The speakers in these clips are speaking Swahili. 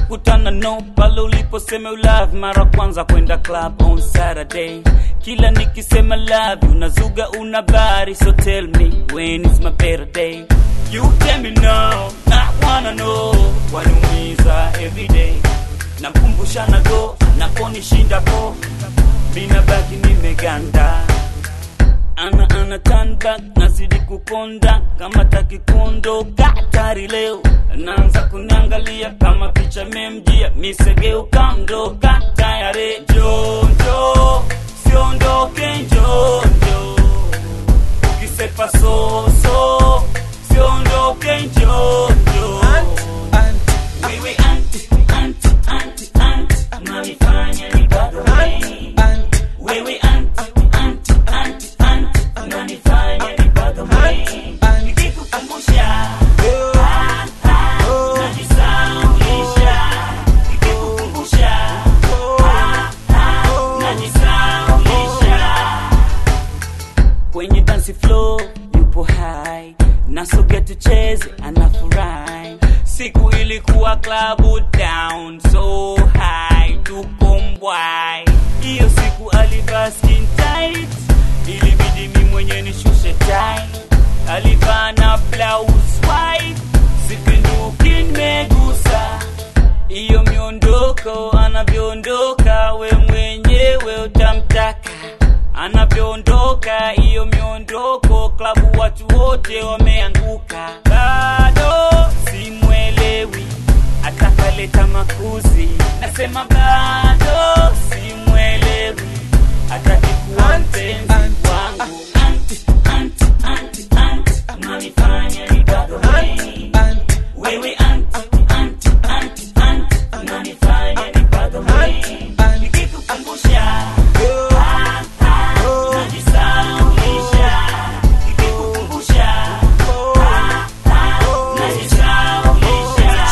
tukakutana no pale uliposema you love mara kwanza kwenda club on saturday kila nikisema love you nazuga una bari so tell me when is my better day you tell me now I wanna know waniumiza everyday nakumbushana go naponishinda po mina baki nimeganda ana ana turn back nazidi kukonda kama taki kuondoka tari leo naanza kuniangalia kama picha memjia misegeuka mdoka tayare jonjo siondoke njonjo ukisepa soso siondoke njonjo wewe anti anti anti anti unanifanya nibadilike wewe anti anti anti anti unanifanya nibadilike nikikukumbusha ah, ah, najisaulisha nikikukumbusha ah, ah, najisaulisha kwenye dance floor yupo high nasogea tucheze anafurahi siku ilikuwa klabu down so high tuko mbwai hiyo siku alivaa skin tight ilibidi mi mwenye nishushe tai alivaa na blouse white sipinduki nimegusa hiyo miondoko anavyoondoka we mwenyewe utamtaka anavyoondoka hiyo miondoko klabu watu wote wameanguka bado simwelewi atakaleta makuzi nasema bado simwelewi atakikuwa mpenzi wangu anti anti anti anti unanifanya nibadilike wewe anti anti anti anti unanifanya nibadilike nikikukumbusha ah, ah, najisaulisha nikikukumbusha ah, ah, najisaulisha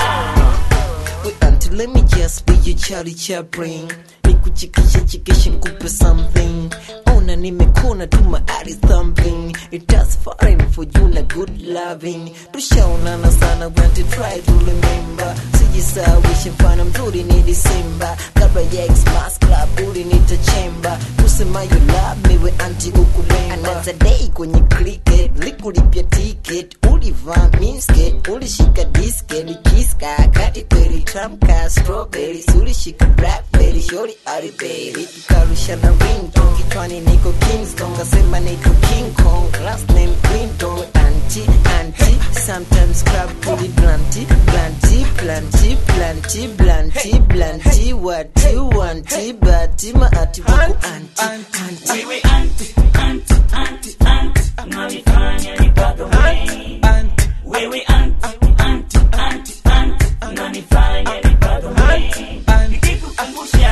Wait until let me just be your Charlie Chaplin nikuchikishe chikishe nikupe something ona nimekona tu maari thumping it does fine for you na good loving tushaonana sana want to try to remember sijisawishe mfano mzuri ni disemba kabla ya xmas club ulinita chemba kusema you love me we anti ukulemba another day kwenye cricket likulipia ticket ulivaa minsket ulishika disket kiska kati kweli tramka strawberry ulishika blackberry shori aliberi tukarusha na ringtone kichwani niko kingston kasema niko king kong last name clinton anti anti sometimes club puli blanti blanti planti planti blanti blanti what you want bati maati wako anti anti wewe anti anti anti anti unanifanya nibadilike wewe anti anti anti anti unanifanya nibadilike nikikukumbusha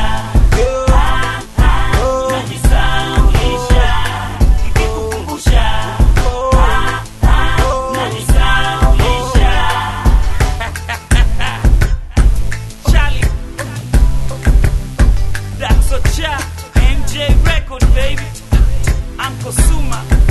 ah, ah, najisaulisha nikikukumbusha ah, ah, najisaulisha Charlie That's a cha MJ record baby Uncle Suma